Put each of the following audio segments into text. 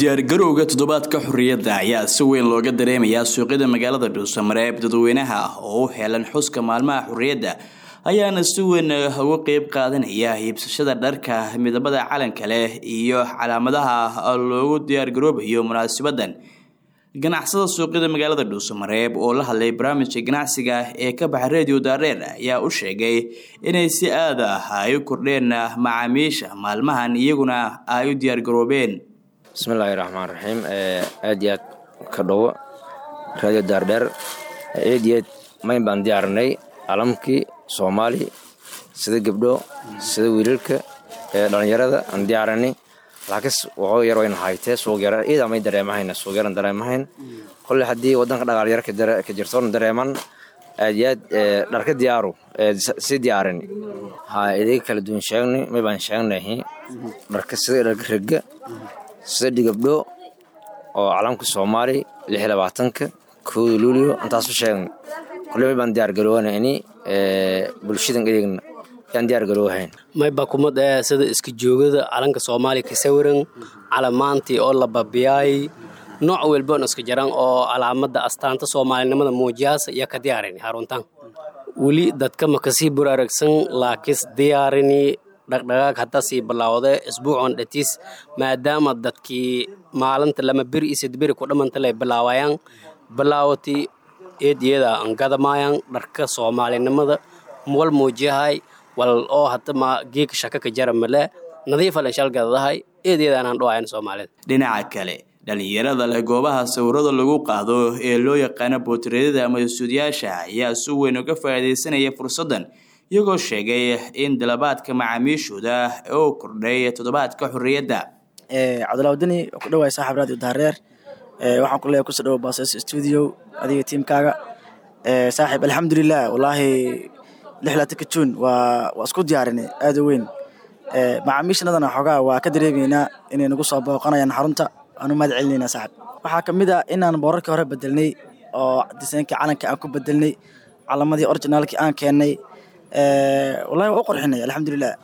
diyaargarowga toddobaadka xorriyadda ayaa si weyn looga dareemayaa suuqyada magaalada dhuusamareeb dadweynaha ah oo u helan xuska maalmaha xorriyadda ayaana si weyn uga qeyb qaadanaya iibsashada dharka midabada calanka leh iyo calaamadaha loogu diyaargaroobayo munaasibadan ganacsada suuqyada magaalada dhuusamareeb oo la hadlay barnaamijka ganacsiga ee ka baxa radio daareer ayaa u sheegay inay si aad ah ay u kordheen macaamiisha maalmahan iyaguna ay u diyaargaroobeen bismillaahi raxmaan raxiim aad iyo aad ka dhowo radio daardheer aad iyo aad mayn baan diyaarinay calamkii soomaali sida gabdho sida wiilalka dhalinyarada aan diyaarinay laakiis waxoo yar wayna haytee suuqyar iidaa may dareemahayna suuqyaran dareemahayn kolle haddii waddanka dhaqaalyar ka jirtoona dareeman aad iyo aad dharka diyaaru si diyaarin ha idiga kala duwan sheegnay may baan sheegnahi dharka sida dharka rega sida dhigabdho oo calamka soomaali lix labaatanka kooda luulio intaasu sheegna kolle may baan diyaargarowanayni bulshadan eegna yaan diyaargaroowahayn mayba kumad ee sida iska joogada calanka soomaaliya ka sawiran calamaantii oo la babiyaay nooc walboon iska jaran oo calaamada astaanta soomaalinimada muujiyaasa iyo ka diyaarini haruntaan weli dadka ma kasii buraaragsan laakiis diyaarini dhaqdhaqaag hadda sii bilaawda isbuucon dhatiis maadaama dadkii maalinta lama beri iyo sadberi ku dhamantale bilaawayaan bilaawati eediyada aan gadamaayaan dharka soomaalinimada wal muujiyahay wal oo hadda ma geeka shaka ka jara male nadiifalen shalgadadahay eedyadaanaan dhawayan soomaalida dhinaca kale dhalinyarada leh goobaha sawirada lagu qaado ee loo yaqaano bootireedyada ama stuudiyaasha ayaa si weyn uga faa'iidaysanaya fursaddan iyagoo sheegay in dalabaadka macaamiishooda oo kordhay toddobaadka xorriyadda cabdulaawdani oo ku dhawaay saaxib radio daareer waxaan ku leeyahay kusoo dhawo bases stuudio adiga tiimkaaga saaxiib alxamdulilah wallaahi lixlaatanka juun waa waa isku diyaarinay aada u weyn macaamiishanadana xoogaa waa ka dareemaynaa inay nagu soo booqanayaan xarunta aanu mahad celinaynaa saaxib waxaa ka mid ah inaan boorarkii hore bedelnay oo disaynkii calanka aan ku bedelnay calamadii originaalkii aan keennay wallahi waa u qorxinay alxamdulilah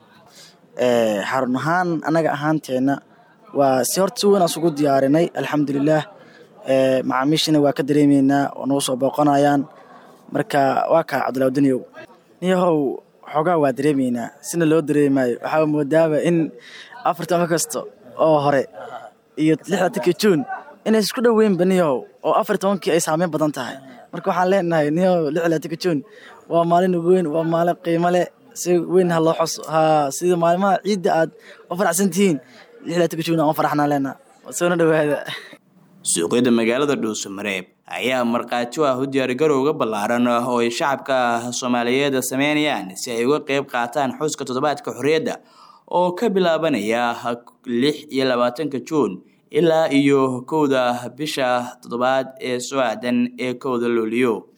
xarun ahaan annaga ahaanteenna waa si horta si weyn aan isugu diyaarinay alxamdulilah macaamiishana waa ka dareemaynaa oo nagu soo booqanayaan marka waa kaa cabdulaawdaniyow niyahow xoogaa waa dareemaynaa sina loo dareemaayo waxaa moodaaba in afartanka kasta oo hore iyo lixdaatankii juun inay isku dhoweynba niyahow oo afar tobankii ay saameyn badan tahay marka waxaan leenahay niyahow lixdaatanka juun waa maalin ugu weyn waa maalin qiimo leh si weyn ha loo xos ha sida maalimaha ciidda aad u faraxsan tihiin lixdaatanka juun aan u faraxnaa leenaha soona dhowaada suuqyada magaalada dhuusamareeb ayaa markhaati u ah u diyaargarowga ballaaran oo ay shacabka soomaaliyeed sameynayaan si ay uga qeyb qaataan xuska toddobaadka xorriyadda oo ka bilaabanaya lix iyo labaatanka juun ilaa iyo kowda bisha toddobaad ee soo aadan ee kowda luuliyo